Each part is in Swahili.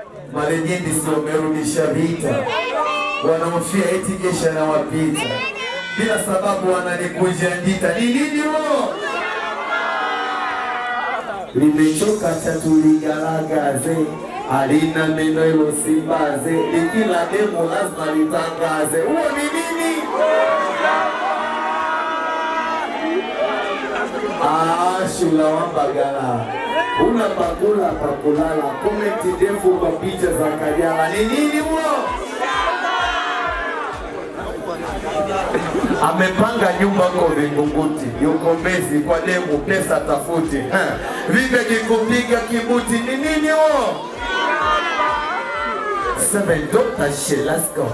Marejendi si wamerudisha vita, wanaofia eti jeshi anawapita bila sababu, wananikunja ndita. Ni nini huo? Limechoka chatuligaragaze alina meno ilo simbaze likila demo lazima litangaze. Huo ni nini? Ah, shula wambagala una pakula pakulala, komenti ndefu kwa picha za Kajala. Ni nini huo? Amepanga nyumba ko Vingunguti, yuko Mbezi kwa demu, pesa tafuti. Ha, Vive kikupiga kibuti, ni nini huo? Seven Dr. She, let's go.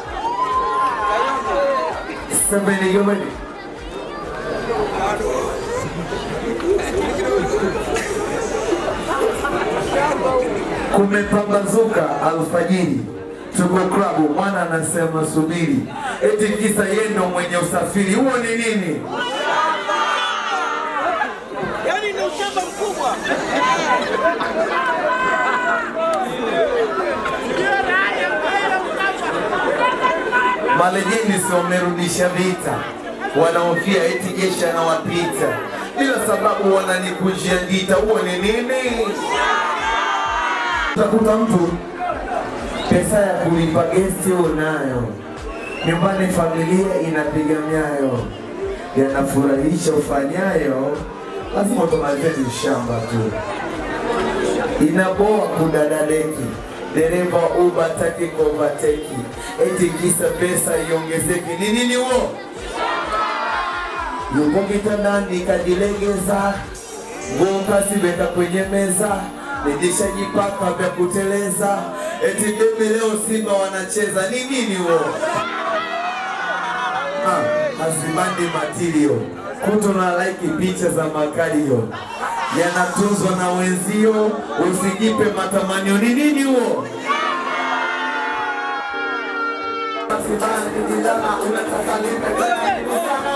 Seven, you ready? Kumepambazuka alfajiri, tuko klabu, mwana anasema subiri, eti kisa yeye ndo mwenye usafiri. Huo ni nini? Yaani ni ushamba mkubwa. Malejeni si wamerudisha vita, wanaofia eti jeshi anawapita bila sababu, wananikunjia ngita. Huo ni nini? Utakuta mtu pesa ya kulipa gesti unayo, nyumbani familia inapiga myayo, yanafurahisha ufanyayo, lazima utomalizeni ushamba tu. Inaboa kudadadeki, dereva uba taki kovateki, eti kisa pesa iongezeki. Ni nini huo? Yupo kitandani kajilegeza, nguo kasiweka kwenye meza, nijishajipaka vya kuteleza, eti bebi leo Simba wanacheza. Ni nini huo? Ah, hazibandi matilio kuto na like picha za makalio yanatunzwa na wenzio, usijipe matamanio. Ni nini huo? Unataka lipe